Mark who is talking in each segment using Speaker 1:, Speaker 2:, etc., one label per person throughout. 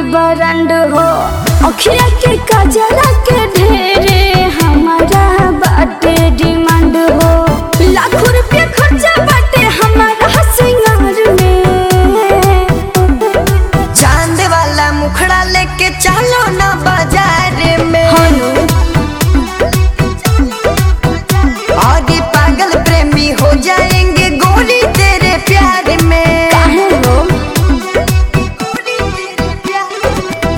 Speaker 1: Brand हो अखिया के कजरा के ढेरे हमारा बाटे डिमांड हो लाखों रुपया खर्चा बाटे हमारा सिंगार में
Speaker 2: चांद वाला मुखड़ा लेके चलो ना बाजार में
Speaker 1: हनु
Speaker 2: आगे पागल प्रेमी हो जाएंगे गोरी तेरे प्यार में
Speaker 1: काहे हो
Speaker 2: गोरी तेरे प्यार में।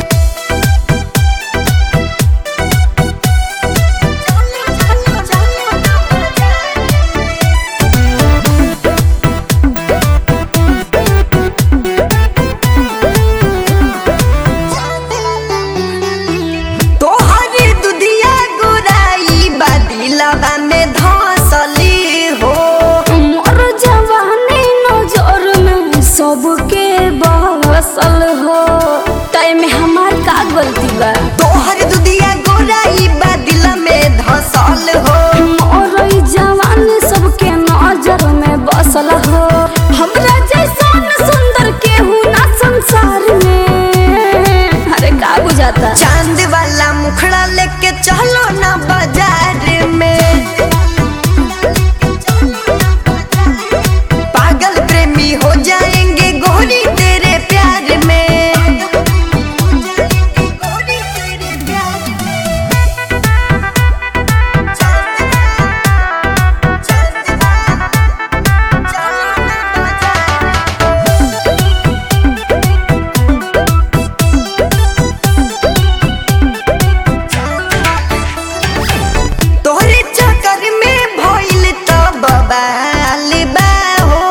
Speaker 2: चलो, चलो, चलो ना बाजार में। तोहरी दुधिया गोराई बादिलवा में धसली हो
Speaker 1: मोर जवानी नजर में सबके बसल हो टाइम हमार का गलती बा
Speaker 2: तोहर दुधिया गोराई बादिल में धसल हो
Speaker 1: मोर ई जवानी सबके नजर में बसल हो हमरा जैसन सुंदर केहू ना संसार में अरे का बुझाता
Speaker 2: चांद वाला मुखड़ा लेके चलो ना बाजार में पागल प्रेमी हो जाएंगे गोरी तेरे प्यार में गोरी तेरे प्यार तोहरे चक्कर में भइल त बबाल बा हो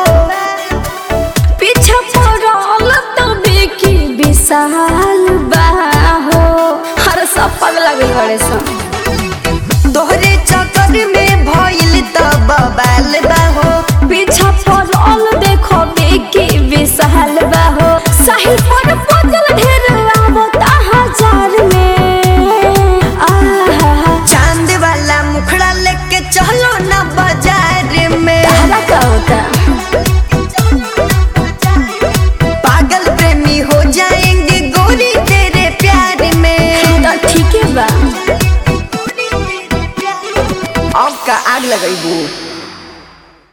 Speaker 1: पीछे पड़ल तो बेकी विशाल बाहो हर सब पगला गई बड़े सन
Speaker 2: तोहरे चक्कर में भइल त बबाल बा हो
Speaker 1: पीछा पड़ल देखो बेकी विशाल बाहो साहिल पर पजल ढेर आवता हजार में आहा
Speaker 2: चांद वाला मुखड़ा लेके चलो ना बाजार में
Speaker 1: तारा का होता
Speaker 2: पागल प्रेमी हो जाएंगे गोरी तेरे प्यार में
Speaker 1: तो ठीक है बा
Speaker 2: अब का आग लगेबू